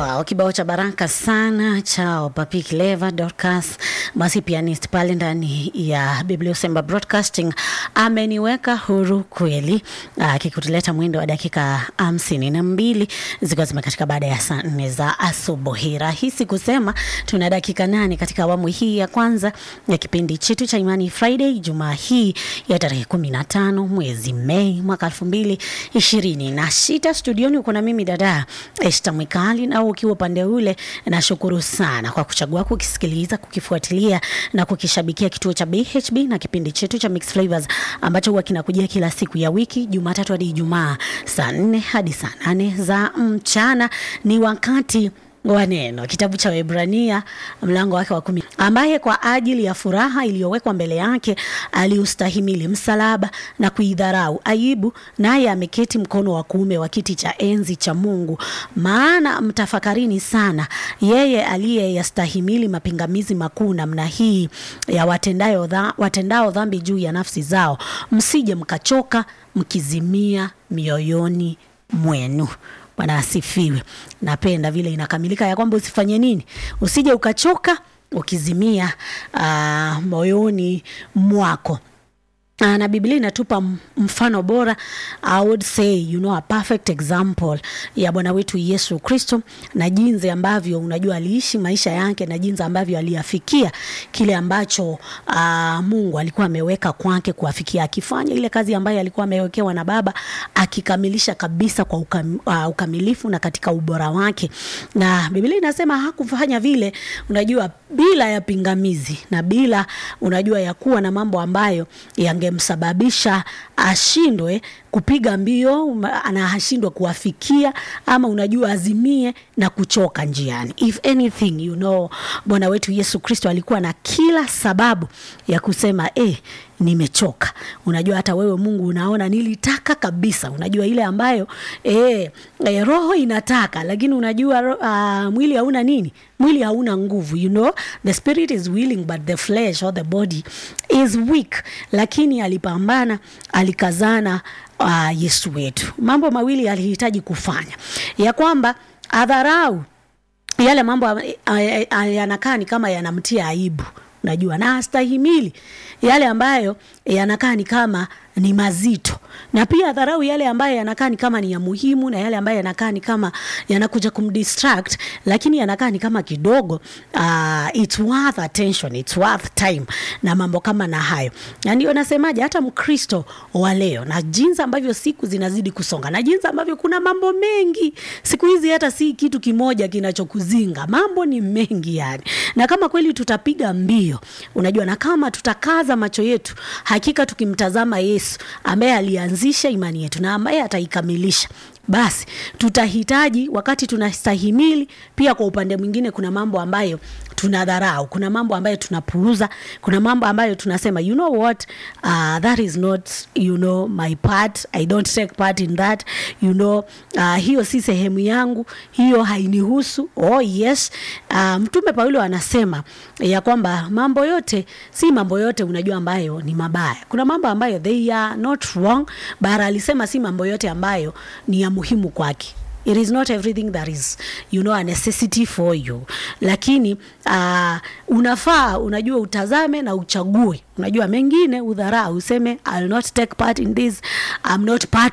Wow, kibao cha baraka sana cha Papi Clever Dorcas, basi pianist pale ndani ya Biblia Usemba Broadcasting ameniweka huru kweli, akikutuleta mwendo wa dakika hamsini na mbili zikiwa zimekatika baada ya saa nne za asubuhi. Rahisi kusema tuna dakika nane katika awamu hii ya kwanza ya kipindi chetu cha Imani Friday, Jumaa hii ya tarehe kumi na tano mwezi Mei mwaka elfu mbili ishirini na sita. Studioni uko na mimi dada Esta Mwikali, na ukiwa upande ule, nashukuru sana kwa kuchagua kukisikiliza, kukifuatilia na kukishabikia kituo cha BHB na kipindi chetu cha Mixed Flavors ambacho huwa kinakujia kila siku ya wiki Jumatatu hadi Ijumaa saa nne hadi saa nane za mchana. Ni wakati wa neno kitabu cha Waebrania mlango wake wa kumi, ambaye kwa ajili ya furaha iliyowekwa mbele yake aliustahimili msalaba na kuidharau aibu, naye ameketi mkono wa kuume wa kiti cha enzi cha Mungu. Maana mtafakarini sana yeye aliyeyastahimili mapingamizi makuu namna hii ya watendayo dha, watendao dhambi juu ya nafsi zao, msije mkachoka mkizimia mioyoni mwenu. Bwana asifiwe. Napenda vile inakamilika ya kwamba usifanye nini, usije ukachoka ukizimia uh, moyoni mwako. Uh, na Biblia inatupa mfano bora, I would say you know a perfect example ya Bwana wetu Yesu Kristo na jinsi ambavyo unajua aliishi maisha yake na jinsi ambavyo aliafikia kile ambacho uh, Mungu alikuwa ameweka kwake kuafikia, akifanya ile kazi ambayo alikuwa amewekewa na Baba, akikamilisha kabisa kwa ukam, uh, ukamilifu na katika ubora wake. Na Biblia inasema hakufanya vile, unajua bila ya pingamizi na bila unajua ya kuwa na mambo ambayo yange msababisha ashindwe kupiga mbio na ashindwe kuwafikia ama unajua azimie na kuchoka njiani. If anything you know, Bwana wetu Yesu Kristo alikuwa na kila sababu ya kusema eh, nimechoka. Unajua hata wewe Mungu unaona nilitaka kabisa, unajua ile ambayo eh, eh, roho inataka lakini unajua uh, mwili hauna nini, mwili hauna nguvu. You know the spirit is willing but the flesh or the body is weak, lakini alipambana, alikazana. Uh, Yesu wetu mambo mawili alihitaji kufanya, ya kwamba adharau yale mambo yanakaa ni kama yanamtia aibu unajua na astahimili yale ambayo yanakaa ni kama ni mazito, na pia dharau yale ambayo yanakaa ni kama ni ya muhimu, na yale ambayo yanakaa ni kama yanakuja kumdistract, lakini yanakaa ni kama kidogo uh, it's worth attention, it's worth time na mambo kama na hayo. Na ndio nasemaje, hata Mkristo wa leo na jinsi ambavyo siku zinazidi kusonga na jinsi ambavyo kuna mambo mengi siku hizi, hata si kitu kimoja kinachokuzinga, mambo ni mengi yani, na kama kweli tutapiga mbio, unajua, na kama tutakaza macho yetu, hakika tukimtazama Yesu ambaye alianzisha imani yetu na ambaye ataikamilisha, basi tutahitaji wakati tunastahimili. Pia kwa upande mwingine, kuna mambo ambayo tunadharau, kuna mambo ambayo tunapuuza, kuna mambo ambayo tunasema you know what, uh, that is not you know my part, I don't take part in that you know, uh, hiyo si sehemu yangu, hiyo hainihusu. Oh yes, uh, Mtume Paulo anasema ya kwamba mambo yote si mambo yote, unajua ambayo ni mabaya. Kuna mambo ambayo they are not wrong, bara alisema si mambo yote ambayo ni ya muhimu kwake. It is not everything that is you know a necessity for you, lakini uh, unafaa unajua utazame na uchague. Unajua mengine udharau, useme I'll not take part in this, I'm not part